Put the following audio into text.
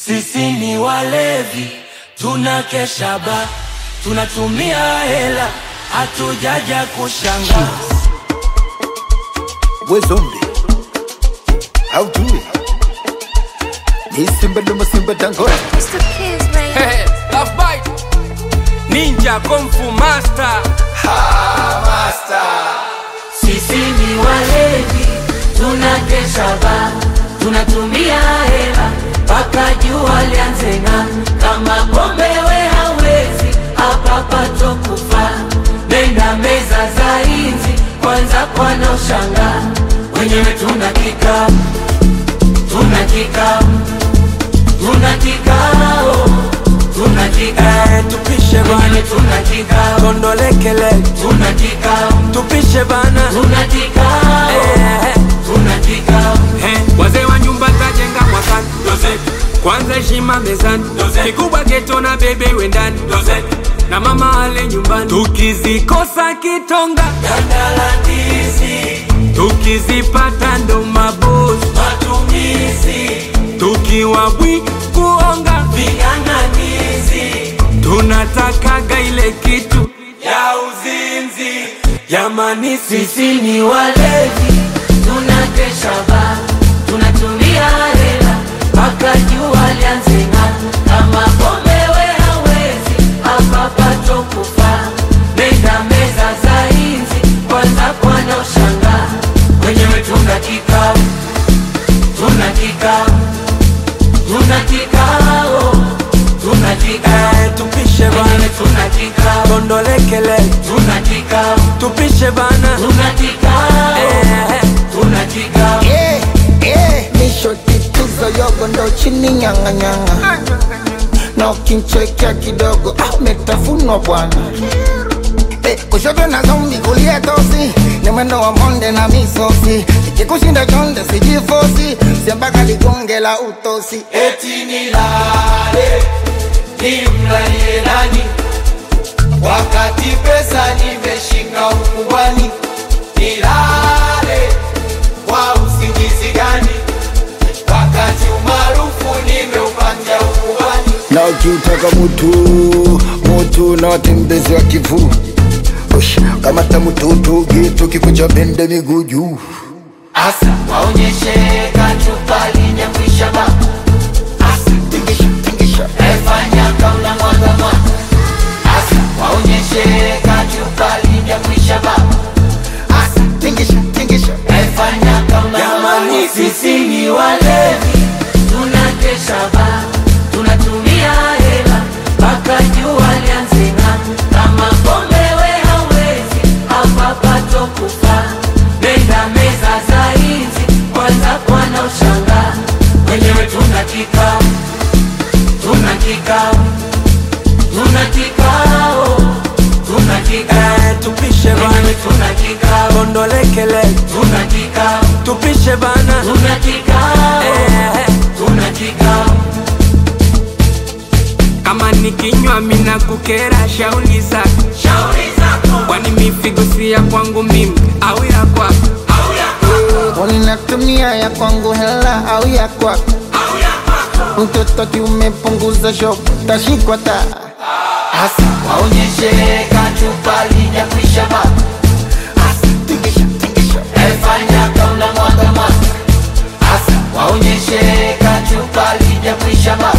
Sisi ni walevi, tunakesha ba, tunatumia hela, hatujaja kushanga. We zombie. How do it? Ni simba noma simba dangote. Mr. Kiss, baby. Hey, love bite. Ninja Kung Fu Master. Sisi ni walevi, tunakesha ba, tunatumia hela mpaka jua lianze ng'aa. Kama pombe we hawezi, hapa pato kufa. Nenda meza za inzi, kwanza kwana ushanga. Wenyewe tuna kikao, tuna kikao, tuna kikao, tuna kikao. Eh, tupishe Wenyewe bana, tuna kikao, kondolekele, tuna kikao, tupishe bana. tuna kikao, Eh, tuna kikao. eh, wazee wa nyumba tajenga mwakani. Kwanza heshima mezani, kikubwa geto na bebe wendani, na mama ale nyumbani. Tukizikosa kitonga, Ganda la ndizi, tukizipata ndo mabosi. matumizi, Tukiwa bwi kuonga, ving'ang'anizi tunatakaga ile kitu ya uzinzi. Jamani, sisi Sisi ni walevi, tunakesha ba, tunatumia hela mpaka jua lianze ng'aa. Kama pombe we hawezi, hapa pato kufa. Nenda meza za inzi, kwanza kwana ushanga. Wenyewe tuna kikao, tuna kikao, tuna kikao, tuna kikao. eh, tupishe Wenyewe bana, tuna kikao, kondolekele, tuna kikao, tupishe bana. tuna kikao, Eh, tuna kikao. Yeah, yeah. Nishoti tuzo yogo ndo chini nyanga nyanga. Na ukinchekea kidogo ah, umetafunwa bwana. Eh, kushoto na zombi kulia tosi ni mwendo wa monde na misosi ikikushinda chonde sijifosi siambaka ligonge la utosi eti nilale nimlalie nani wakati pesa nimeshika ukubwani nilale kwa usingizi gani wakati umaarufu nimeupanja ukubwani na ukiutaka mutu mutu na watembezi wa kivu Ush, kamata mututu gitu kikucha bende miguu juu asa waonyeshe kachupa linyakwisha ba asa tingisha tingisha efanya kauna mwaga mwaga asa waonyeshe kachupa linyakwisha ba asa tingisha tingisha Efanya kama Jamani, sisi ni walevi, tunakesha ba, tunatumia hela mpaka jua lianze ng'aa. Kama pombe we hawezi, hapa pato kufa. Nenda meza za inzi, kwanza kwana ushanga. Wenyewe tuna kikao, tuna kikao, tuna kikao, tuna kikao. eh, tupishe Wenyewe bana, tuna kikao, kondolekele, tuna kikao. tupishe bana. Tuna kikao, Eh, tuna kikao, kama nikinywa mina kukera shauli zako, shauri zako kwani mifigo si ya kwangu mimi au ya kwako? au ya kwako Unatumia ya kwangu hela au ya kwako au ya kwako, mtoto kiumepunguza shop tashikwa ta hasa waonyeshe kachupa lijakwisha baba, hasa tingisha tingisha efanya kauna mwaga mwaga, hasa waonyeshe kachupa lijakwisha baba,